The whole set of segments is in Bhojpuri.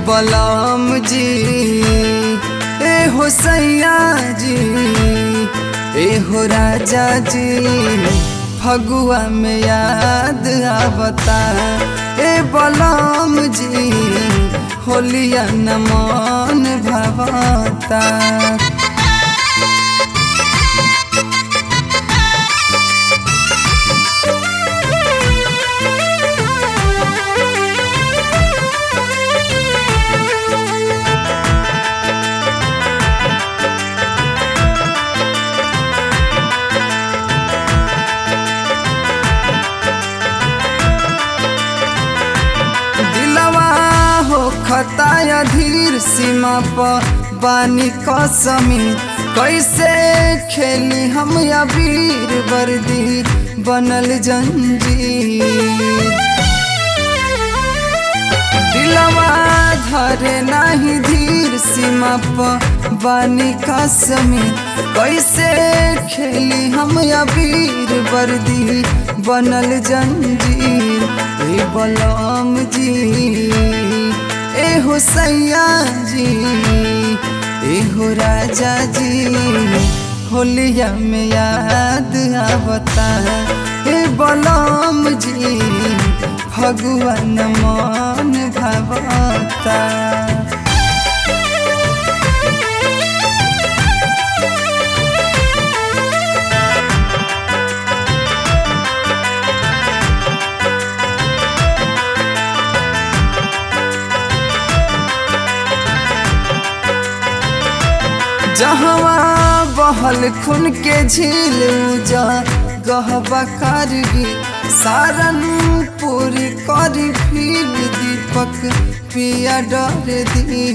बलम जी ए हो सैया जी ए हो राजा जी फगुआ में याद आवता ए बलम जी होलिया न मन भवता दिलवा हो खताया धीर सीमा पर बानी कसमी कैसे खेली हम या वीर वर्दी बनल जंजीर दिलवा धरे नाही धीर सीमा पर बानी कसमी कैसे खेली हम या वीर वर्दी बनल जंजीर ए बलम जी ए हो सैया जी ए हो राजा जी होलिया में याद आवता ए बलम जी भगवान मन भवता जहवा बहल खून के झील जा गहबा करगी सारन पूरी करी फिर दीपक पिया डर दी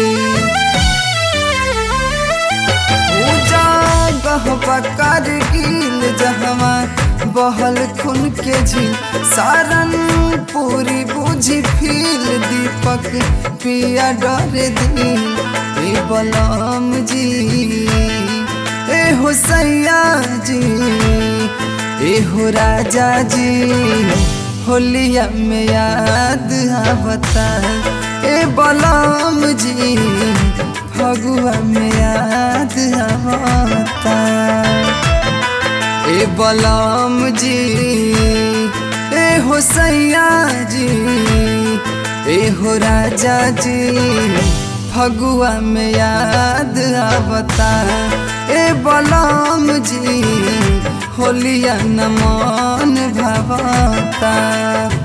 पूजा गहबा करगिल जहवा बहल खून के झील सारन पूरी बुझी फिर दीपक पिया डर दी ए बलम जी ए हो सैया जी ए हो राजा जी होलिया में याद आवता ए बलम जी फगुआ में याद आवता ए बलम जी ए हो सैया जी ए हो राजा जी फगुआ में याद आवता ए बलम जी होलिया न मन भवता